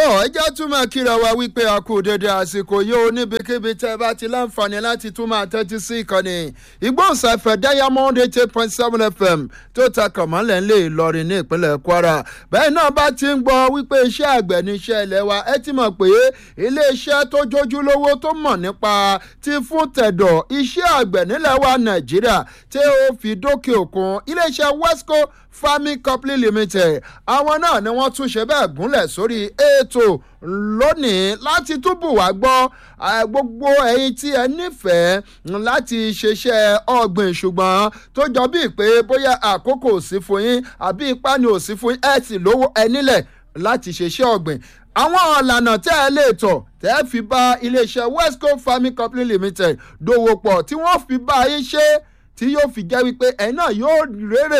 ẹ jẹ́ tún máa kíra wa wípé a kú dédé àsìkò yóò níbikíbi tẹ́ ẹ bá ti láǹfààní láti tún máa tẹ́tí sí ìkànnì ìgbóhùnsáfẹ́ diamond eight point seven fm tó ta kànmọ́lẹ̀ ńlẹ̀ ìlọrin ní ìpínlẹ̀ kwara bẹ́ẹ̀ náà bá ti ń gbọ́ wípé iṣẹ́ àgbẹ̀ ní iṣẹ́ ilẹ̀ wa ẹ ti mọ̀ pé iléeṣẹ́ tó jójúlówó tó mọ̀ nípa ti fún tẹ̀dọ̀ iṣẹ́ àgbẹ̀ nílẹ̀ wa nàìjíríà tí ó fi dókè òkun iléeṣẹ́ wesco farming company limited àwọn náà ni wọ́n tún ṣe bẹ́ẹ̀ gúnlẹ̀ sórí ètò lónìí láti túbù wá gbọ́ gbogbo ẹ̀yin tí ẹ nífẹ̀ẹ́ láti ṣiṣẹ́ ọ̀gbìn ṣùgbọ́n tó jọ bíi pé bóyá àkókò ò sí fún yín àbí ipá ni ò sí fún yín ẹ sì lówó ẹ nílẹ̀ láti ṣiṣẹ́ ọ̀gbìn àwọn ọ̀lànà tẹ́ ẹ lè tọ̀ tẹ́ ẹ fi bá iléeṣẹ́ westco farming company limited dòwò pọ̀ tí wọ́n fi bá yín ṣe tí yóò fi jẹ́ wípé ẹ̀yin náà yóò rérè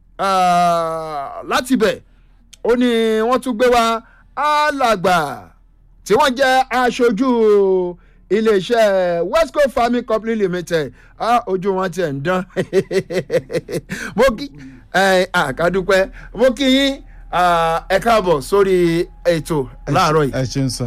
láti bẹ̀ ó ní wọ́n tún gbé wá alàgbà tí wọ́n jẹ́ aṣojú iléeṣẹ́ westco farming company limited ojú wọn tiẹ̀ ń dán mo kí àkàdúpẹ́ mo kí yín ẹ káàbọ̀ sórí ètò láàárọ̀ yìí. ẹ ṣeun sá.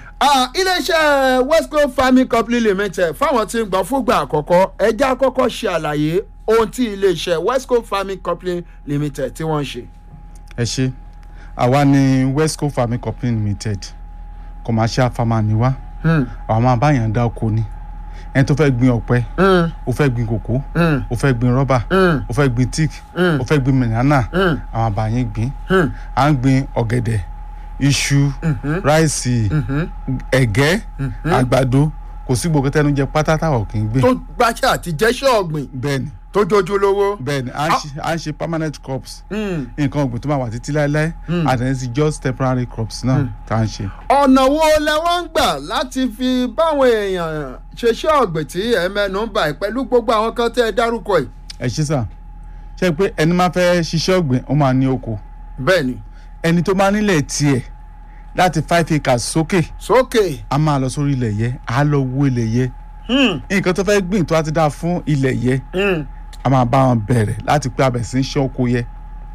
iléeṣẹ́ westco farming company limited fáwọn tí ń gbọ́ fúgbà àkọ́kọ́ ẹja àkọ́kọ́ ṣe àlàyé ohun tí iléeṣẹ́ westco farming company limited tí wọ́n ń ṣe. ẹ ṣe àwa ni westco farming company limited commercial farmer ni wá àwọn máa báyàn dá oko ni ẹni tó fẹ́ gbin ọ̀pẹ ó fẹ́ gbin kòkó ó fẹ́ gbin rọ́bà ó fẹ́ gbin tíìkì ó fẹ́ gbin mẹ̀nánà àwọn àbáyín gbin à ń gbin ọ̀gẹ̀dẹ̀ iṣu ráìsì ẹ̀gẹ́ àgbàdo kò sí gbogbo tẹnu jẹ pátá táwọn kì í gbìn. tó gbàṣẹ àti jẹ́ṣẹ́ ọ̀gbìn bẹ́ẹ̀ni tó jojú lówó. bẹ́ẹ̀ni à ń ṣe permanent crops nǹkan ọ̀gbìn tó máa wà títí láéláé àtẹ̀yìn sí just temporary crops náà tá à ń ṣe. ọ̀nà wo lẹ wọ́n ń gbà láti fi báwọn èèyàn ṣeṣẹ́ ọ̀gbìn tí ẹ mẹ́nu ń bà pẹ̀lú gbogbo àwọn kan tẹ́ ẹ dárúkọ yìí. ẹ ṣe sà ṣe pé ẹni máa fẹ́ ṣiṣẹ́ ọ̀gbìn ó máa ní oko. bẹ́ẹ̀ni. ẹni tó máa nílẹ̀ tiẹ̀ láti five acres sókè. sókè. a máa lọ sórí ilẹ̀ yẹ a lọ wo ilẹ̀ yẹ. nǹkan tó fẹ́ gbìn tó a ti dá fún ilẹ̀ yẹ a máa bá wọn bẹ̀rẹ̀ láti pé abẹ̀ sí ń ṣe oko yẹ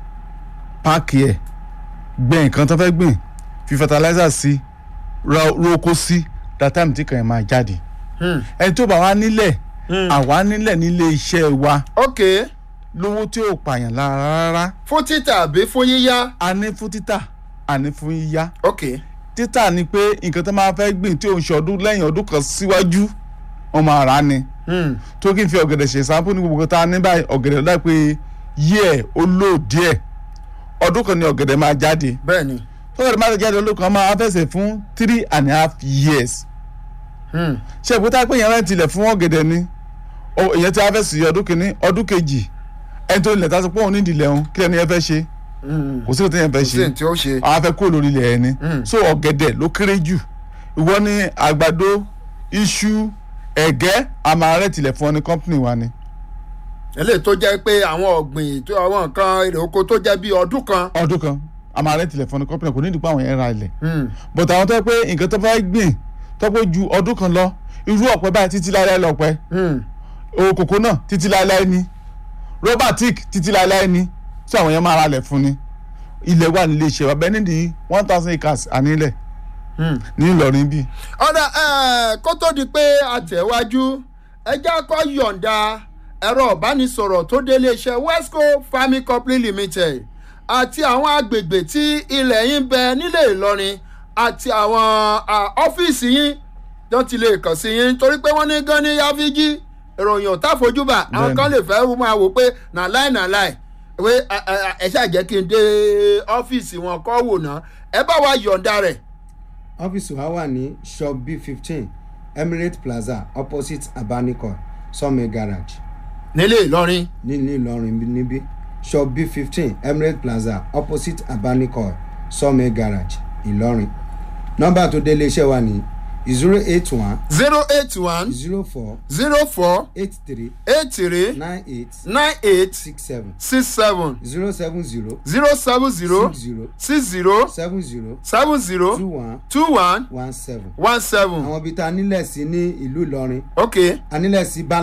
páàkì ẹ̀ gbẹ̀ nǹkan tó fẹ́ gbìn fi fertilizer sí ro oko sí that time tí kàn yẹn máa jáde ẹni tó bá wá nílẹ̀ àwa nílẹ̀ nílé iṣẹ́ wa ok lówó tí ò pààyàn lára rárá fún títà àbí fún yíyá. a ní fún títà a ní fún yíyá ok títà ni pé nǹkan tó máa fẹ́ gbìn tí òun ṣe ọdún lẹ́yìn ọdún kan síwájú wọn máa rà á ni tó kí n fi ọ̀gẹ̀dẹ̀ ṣe sampo ní gbogbo tá a ní báyìí ọ̀gẹ̀dẹ̀ láì pé yíẹ̀ ó lò díẹ̀ ọdún kan ni ọ̀gẹ̀dẹ̀ máa jáde bẹ́ẹ̀ni. tó ọ̀gẹ̀dẹ̀ máa jáde ọdún kan máa fẹsẹ̀ fún three and a half years ṣe ìpótá pé yẹn rẹ́ǹtì ilẹ̀ fún ọ̀gẹ̀dẹ̀ ni ìyẹn tí a fẹ́ sí ọdún kìíní ọdún kejì ẹni tó ilẹ̀ tá a sọ pé òun ní ìdílé òun kí lẹ́nu yẹn fẹ́ ṣe kò sí òtún yẹn fẹ́ ṣe kò sí tí ó ṣe. àwọn afẹ́ kúrò lórí ilẹ̀ ẹni so ọ̀gẹ̀dẹ̀ ló kéré jù ìwọ ní àgbàdo iṣu ẹ̀gẹ́ àmàrẹ́ tilẹ̀ fún ọ ní kọ́ńpìnì wa ni. eléyìí tó jẹ́ pé àwọn ọ̀gbìn tó àwọn nǹkan èrè oko tó jẹ́ bíi ọdún kan. ọdún kan àmàrẹ́ tilẹ̀ fún ọ ní kọ́ńpìnì kò ní ìdìpọ̀ àwọn yẹn ra ilẹ̀. bọ̀dọ̀ àwọn tó yẹ pé nǹkan tó fẹ́ gbìn tó pé ju ọdún kan lọ irú ọ̀pẹ báyìí títí láéláé lọ́pẹ́ owó kòkó náà títí láéláé ni rọ́bà tíìk títí láéláé ni tí àwọn yẹn máa ra ilẹ̀ fún ni ilẹ̀ wà nílé iṣẹ́ wa bẹ́ẹ̀ nídìí one thousand acres ànílẹ̀ ní Ìlọrin bíi. ọ̀dà kó tó di pé àtẹ̀wájú ẹjẹ́ kọ́ yọ̀ǹda ẹ̀rọ ìbánisọ̀rọ̀ tó délé iṣẹ́ wesco farming company limited àti àwọn agbègbè tí ilẹ̀ yín bẹ nílé Ìlọrin àti àwọn ọ́fíìsì yín tó ti lè kàn sí yín torí pé wọ́n ní gan ní yáfíjí ìròyìn ò táfojúbà àwọn kan lè fẹ́ máa wò pé nàláì nàláì pé ẹ ṣáà jẹ́ kí n dé ọ́fíìsì wọn kọ́ wò ná ẹ bá wa yọ̀ǹda rẹ̀ ọ́fíìsì wa wà ní shop b fifteen emirate plaza opposite abanikọ sọmi garage. nílé ìlọrin. nílé ìlọrin níbí shop b fifteen emirate plaza opposite abanikọ sọmi garage ìlọrin. nọ́mbà tó dé iléeṣẹ́ wa ní zero eight one. zero eight one. zero four. zero four. eight three. eight three. nine eight. nine eight. six seven. six seven. zero seven zero. zero seven zero. six zero. six zero. seven zero. seven zero. two one. two one. one seven. one seven. àwọn ibi tá a nílẹ̀ sí ní ìlú ìlọrin ok a nílẹ̀ sí bàlà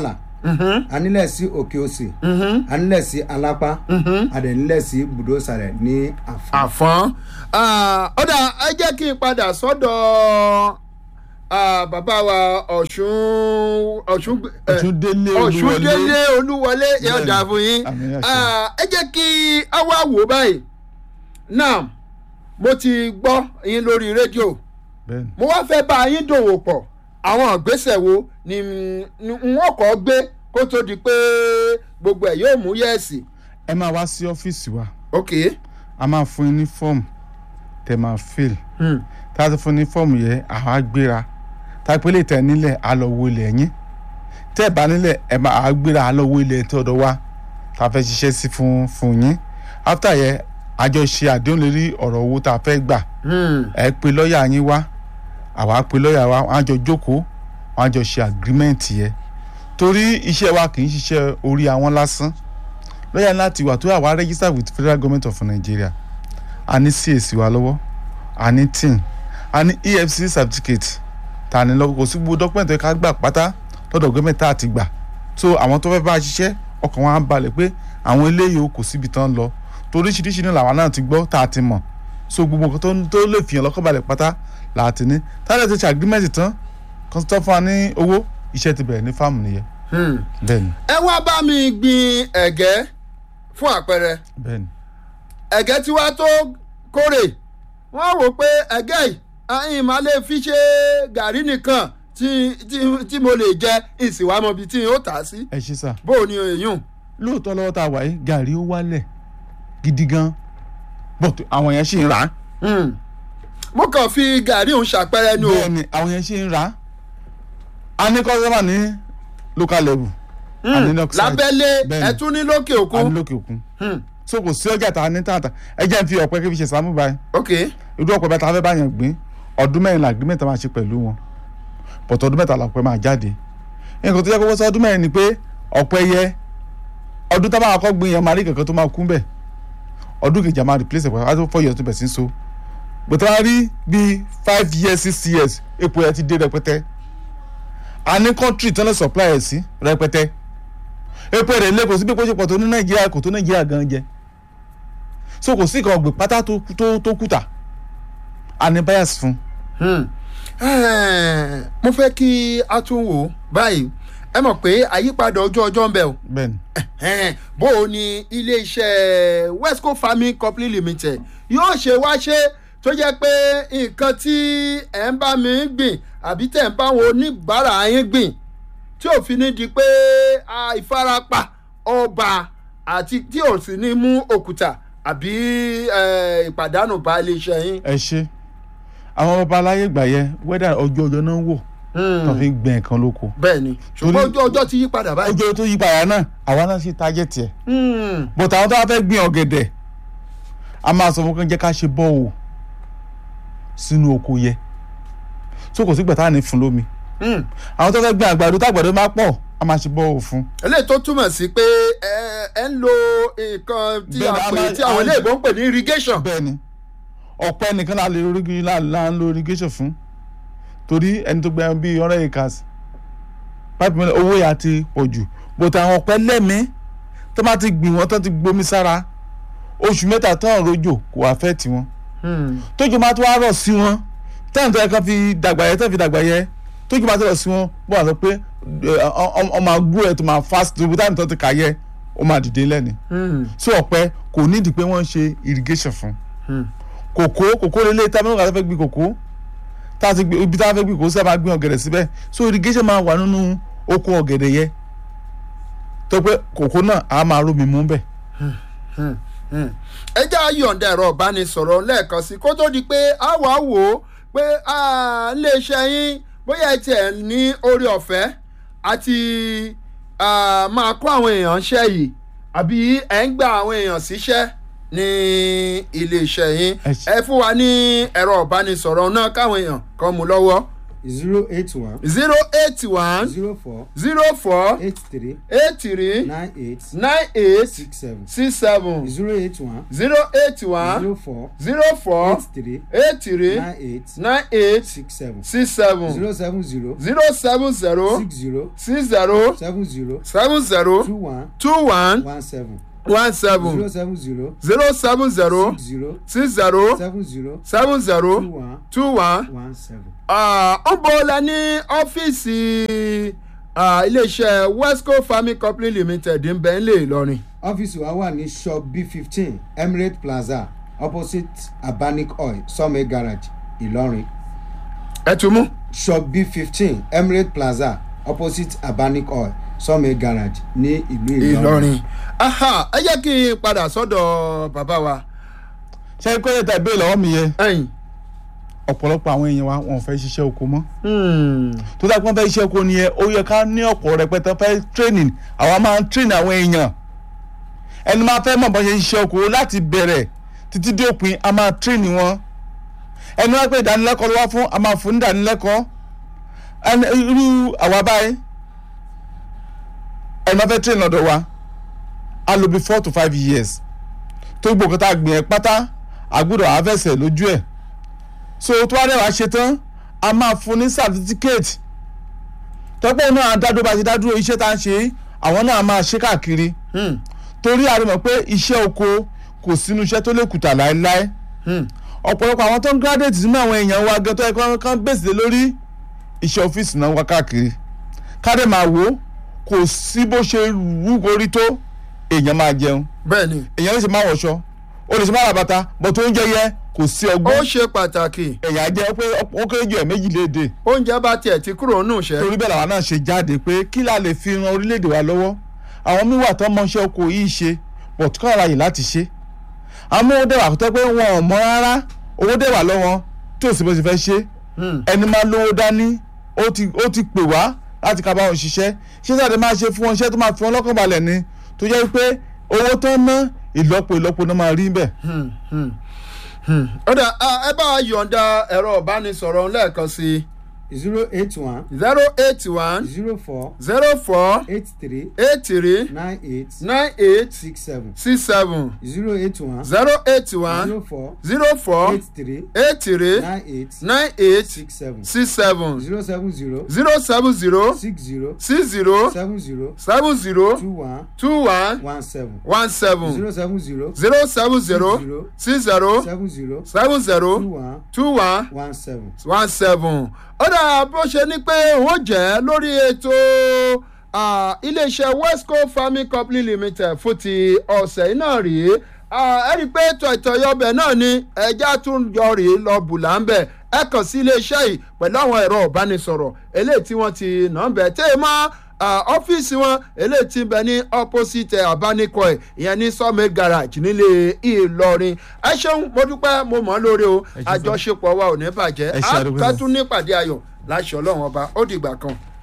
a nílẹ̀ sí òkè òsì a nílẹ̀ sí alápá a dẹ̀ nílẹ̀ sí bùdósàrẹ̀ ní àfọ̀n. àfọ́n ọ̀dà ẹ jẹ́ kí n padà sọ́dọ̀ ah, bàbá wa ọ̀ṣun ọ̀ṣun eh, Ọ̀ṣúndélé ọ̀ṣúndélé olúwọlé yóò Bẹ́ẹ̀ni. dà fún yín Àmín, àṣẹ. Ah, ẹ jẹ́ kí a wá wò báyìí náà mo ti gbọ́ yín lórí rédíò bẹ́ẹ̀ni mo wá fẹ́ bá yín dòwò pọ̀ àwọn ìgbésẹ̀ wo ni ni wọ́n kọ́ gbé kó tó di pé gbogbo ẹ̀ yóò mú yẹ̀ẹ̀sì ẹ máa wá sí ọ́fíìsì wa ok. a máa fún yín ní fọ́ọ̀mù tẹ máa fill Hmm. tá a ti fún ní fọ́ọ̀mù yẹn àwa gbéra tá a pé lè tẹ̀ nílẹ̀ a lọ wo ilẹ̀ yín tẹ́ ẹ̀ bá nílẹ̀ ẹ̀ máa àá gbéra a lọ wo ilẹ̀ tí ọ̀dọ̀ wa tá a fẹ́ ṣiṣẹ́ sí fún fún yín after yẹn àjọ ṣe àdéhùn lórí ọ̀rọ̀ owó tá a fẹ́ gbà Hmm. ẹ pe lọ́ọ̀yà yín wá àwa pe lọ́ọ̀yà wa wọ́n á jọ jókòó wọ́n á jọ ṣe agreement yẹn torí iṣẹ́ wa kì í ṣiṣẹ́ orí àwọn lásán lọ́ọ̀yà láti wà tó àwa register with federal government of Nigeria a ní CAC wa lọ́wọ́ a ní tin a ní EFCC certificate ta ni lọ́wọ́ kò sí gbogbo document tó yẹ ká gbà pátá lọ́dọ̀ gọ́ọ̀mẹ̀ntì tá a ti gbà so àwọn tó fẹ́ bá a ṣiṣẹ́ ọkàn wọn á balẹ̀ pé àwọn eléyìí o kò síbi tán lọ torí oríṣiríṣi náà làwọn náà ti gbọ́ tá a ti mọ̀ so gbogbo nǹkan tó ń- tó lè fìyàn lọ́kàn balẹ̀ pátá là á ti ní táyà ti ṣe agreement tán kan tó fún wa ní owó iṣẹ́ ti bẹ̀rẹ̀ ní fáàmù nìyẹn Hmm. bẹ́ẹ̀ni ẹ wá bá mi gbin ẹ̀gẹ́ fún àpẹẹrẹ bẹ́ẹ̀ni ẹ̀gẹ́ tí wàá tó kórè wọ́n wò pé ẹ̀gẹ́ yìí àyìn máa lè fi ṣe gàrí nìkan tí tí tí mo lè jẹ ìsìnwámọ̀ bíi tí n ó tà á sí ẹ ṣe sà bó o ní èyún. lóòótọ́ lọ́wọ́ tá a wà yìí gàrí ó wálẹ̀ gidi gan but àwọn yẹn ṣì ń rà á Hmm. mo kàn fi gàrí òun ṣàpẹẹrẹ ni o. bẹ́ẹ̀ni àwọn yẹn ṣì ń rà á a ní kọ́sọ́mà ní local level a ní Hmm. north side lábẹ́lé Bẹ́ẹ̀ni. ẹ tún ní lókè a ní òkun. lókè òkun Hmm. so kò sí ọjà tá a ní tààtà ẹ jẹ́ n fi ọ̀pẹ kí n fi ṣe sàmú báyìí ok irú ọ̀pẹ bẹ́ẹ̀ tá a fẹ́ báyàn gbìn ọdún mẹ́rin la agreement máa ṣe pẹ̀lú wọn but ọdún mẹ́ta la ọ̀pẹ máa jáde nǹkan tó yẹ kó wọ́n sọ ọdún mẹ́rin ni pé ọ̀pẹ yẹ ọdún tá a máa kọ́ gbìn yẹn máa rí kankan tó máa kún bẹ̀ ọdún kejì a máa replace ẹ̀pẹ́ wájú four years tó bẹ̀ sí so gbẹ̀tẹ́ wá rí bíi five years six years epo yẹn ti dé rẹpẹtẹ a ní country tán lè supply ẹ̀ sí rẹpẹtẹ epo rẹ̀ lé kò sí bí epo ṣe pọ̀ tó ní nàìjíríà kò tó nàìjíríà gan jẹ so kò sí ìkan ọ̀gbìn pátá tó tó tó kùtà a ní bias fún Hmm. Eh, mo fẹ́ kí a tún wò ó báyìí ẹ mọ̀ pé àyípadà ojú ọjọ́ ń bẹ o bẹ́ẹ̀ni Ẹ̀hẹ́n, bó o ní iléeṣẹ́ westco farming company limited yóò ṣe wá ṣe tó jẹ́ pé nǹkan tí ẹ̀ ń bá mi gbìn àbí tẹ̀ ń bá wọn oníbàárà yín gbìn tí ò fi ní di pé ah, ìfarapa ọba àti tí ò sì ní mú òkúta àbí eh, ìpàdánù bá iléeṣẹ́ yín. ẹ ṣe àwọn ọba aláyé gbà yẹ wẹ́dà ọjọ́ ọjọ́ náà ń wò Hmm, tó fi ń gbìn nǹkan lóko bẹ́ẹ̀ ni ṣùgbọ́n ojú ọjọ́ ti yí padà báyìí. ọjọ́ tó yí padà náà àwa náà ṣe tájẹ́ tiẹ̀ Hmm, but àwọn tó wá fẹ́ gbìn ọ̀gẹ̀dẹ̀ a máa sọ fún kan jẹ́ ká ṣe bọ́ọ̀ sínú oko yẹ so kò sí gbẹ̀tà ní fún lómi hmm. àwọn tó fẹ́ gbìn àgbàdo tágbàdo máa pọ̀ a máa ṣe bọ́ọ̀ fún eléyìí tó túmọ̀ sí pé ẹ ẹ ń lo nǹkan tí a Bẹ́ẹ̀ni, a pè máa- tí àwọn a- iléèbó ń pè ní irrigation. bẹ́ẹ̀ ni ọ̀pẹ nìkan la lè rí la la ń lo irrigation fún torí ẹni tó gbẹ bíi hundred acres pipe mílíọ̀nù owó yà ti pọ̀ jù bòtà àwọn ọ̀pẹ lẹ́mí tó bá ti gbìn wọ́n tó ti gbomi sára oṣù mẹ́ta tó ń rojò kò wá fẹ́ tiwọn Hmm. tójú máa tó wá rọ̀ sí wọn táwọn tó yẹ kán fi dàgbà yẹ tó fi dàgbà yẹ tójú máa tó rọ̀ sí wọn bó wà sọ pé ọmọ àgbo ẹ̀ tó máa fast tó bí táwọn tó ti kà yẹ ó máa dìde lẹ́ni Hmm. sí ọ̀pẹ kò nídìí pé wọ́n ń ṣe irrigation fún Hmm. kòkó kòkó lélẹ̀ tá a mẹ́rin kan fẹ́ gbin kòkó tá a ti gbin ibi tá a fẹ́ gbin kòkó sí a máa gbin ọ̀gẹ̀dẹ̀ síbẹ̀ so irrigation máa wà nínú oko ọ̀gẹ̀dẹ̀ yẹ tó pé kòkó náà a máa rómi mú bẹ̀. Hmm. Hmm. ẹ jẹ́ àyọ̀ǹda ẹ̀rọ ìbánisọ̀rọ̀ lẹ́ẹ̀kan sí kó tó di pé a wà á wò ó pé ah, iléeṣẹ́ yín bóyá ẹ tiẹ̀ ní orí ọ̀fẹ́ àti ah, máa kó àwọn èèyàn ṣẹ́ yìí àbí ẹ̀ ń gba àwọn èèyàn síṣẹ́ ní iléeṣẹ́ yín Ẹ ṣé. ẹ fún wa ní ẹ̀rọ ìbánisọ̀rọ̀ náà káwọn èèyàn kan mú lọ́wọ́. zero eight one zero eight one zero four zero four eight three eight three nine eight nine eight six seven six seven zero eight one zero eight one zero four zero four eight three eight three nine eight nine eight six seven six seven zero seven zero zero seven zero six zero six zero seven zero seven zero two one two one one seven one zero seven seven zero zero seven zero six zero six zero seven zero seven two zero one two one. one seven. ń bọ̀ la ní ọ́fíìsì ah, iléeṣẹ́ wesco farming company limited ń bẹ ń lè lọrin. ọ́fíìsì wa wà ní shop b fifteen emirate plaza opposite abanic oil sọ́mẹ̀ garage ìlọrin ẹ tún mú. shop b fifteen emirate plaza opposite abanic oil sọ́mẹ̀ garage ní ìlú ìlọrin. ìlọrin. aha ẹ jẹ́ kí n padà sọ́dọ̀ bàbá wa. ṣé kó lè tẹ̀ bẹ́ẹ̀ lọ́wọ́ mi yẹ ẹ̀yìn. ọ̀pọ̀lọpọ̀ àwọn èèyàn wa wọn ò fẹ́ ṣiṣẹ́ oko mọ́ Hmm. tó dáa pé wọ́n fẹ́ ṣiṣẹ́ oko nìyẹn ó yẹ ká ní ọ̀pọ̀ rẹpẹtẹ fẹ́ training àwa máa ń train àwọn èèyàn ẹni máa fẹ́ mọ̀ bọ́ ṣe ń ṣiṣẹ́ oko láti bẹ̀rẹ̀ títí dé òpin a máa train wọn ẹni wá pé ìdánilẹ́kọ̀ọ́ ló wá fún a máa fún ní ìdánilẹ́kọ̀ọ́ ẹni irú àwa báyìí ẹni máa fẹ́ train lọ́dọ̀ wa a lò bí four to five years tó gbogbo tá a gbìn ẹ́ pátá àgbúdọ̀ àfẹsẹ̀ lójú ẹ̀ so tó wá dẹ̀ wá ṣe tán a máa fún ní certificate tọ́pọ̀ náà dádúró bá ṣe dádúró iṣẹ́ tá à ń ṣe àwọn náà máa ṣe káàkiri Hmm. torí a rí mọ̀ pé iṣẹ́ oko kò sínú iṣẹ́ tó lè kùtà láéláé Hmm. ọ̀pọ̀lọpọ̀ àwọn tó ń graduate nínú àwọn èèyàn wa gẹ́tọ́ ẹ̀kọ́ kan bèsè lórí iṣẹ́ ọ́fíìsì náà wá káàkiri káde máa wò ó kò sí bó ṣe wú orí tó èèyàn máa jẹun bẹ́ẹ̀ ni èèyàn lè ṣe máa wọ̀ṣọ ó lè ṣe máa ra bàtà bọ̀ tó ń jẹ yẹ kò sí ó ọgbọ́n ṣe pàtàkì èèyàn á jẹ́ pé ó kéré jù ẹ̀ méjì léde oúnjẹ bá tiẹ̀ ti kúrò nù ṣẹ́. torí bẹ́ẹ̀ làwọn náà ṣe jáde pé kí la lè fi ran orílẹ̀-èdè wa lọ́wọ́ àwọn míì wà tó mọṣẹ́ oko yìí ṣe bọ̀ tó kọ́ àyè láti ṣe àwọn owó dẹ̀wà tó pé wọn ò mọ rárá owó dẹ̀wà lọ́wọ́ tí ò sí bó ti fẹ́ ṣe Hmm. ẹni máa lówó dání ó ti ó ti pè wá láti ká bá wọn ṣiṣẹ́ ṣé sáà máa ṣe fún wọn iṣẹ́ tó máa fi wọn lọ́kàn balẹ̀ ni tó jẹ́ pé owó tó ń ná ìlọ́po ìlọ́po náà máa rí bẹ́ẹ̀. Hmm. Hmm. Hmm. ó dà ah, ẹ bá wa yọ̀ǹda ẹ̀rọ ìbánisọ̀rọ̀ lẹ́ẹ̀kan sí zero eight one zero eight one zero four zero four eight three eight three nine eight nine eight six seven six seven zero eight one zero eight one zero four zero four eight three eight three nine eight nine eight six seven six seven zero seven zero zero seven zero six zero six zero seven zero seven zero two one two one one seven one seven zero seven zero zero seven zero zero six zero seven zero seven two zero one two one one seven. one seven ó dà bó ṣe ní pé ó jẹ́ lórí ètò ah, iléeṣẹ́ wesco farming company limited fún ti ọ̀sẹ̀ yìí náà rèé Ah, ẹ rí i pé tọ̀tọ̀yọbẹ̀ náà ni ẹja tún yọ rèé lọ bùlà ń bẹ̀ ẹ kàn sí iléeṣẹ́ yìí pẹ̀lú àwọn ẹ̀rọ ìbánisọ̀rọ̀ eléyìí tí wọ́n ti nà ń bẹ̀ tẹ́ ẹ mọ́ ah, ọ́fíìsì wọn eléyìí ti ń bẹ ní opposite abanikọ ẹ̀ ìyẹn ní sawmill garage nílé ìlọrin ẹ ṣeun mo dúpẹ́ mo mọ̀ ọ́ lórí o Ẹ ṣé sir. àjọṣepọ̀ wa ò ní bàjẹ́ Ẹ ṣé, á àdúgbò ká sir. tún nípàdé ayọ̀ láṣọ ọlọ́run ọba ó dìgbà kan.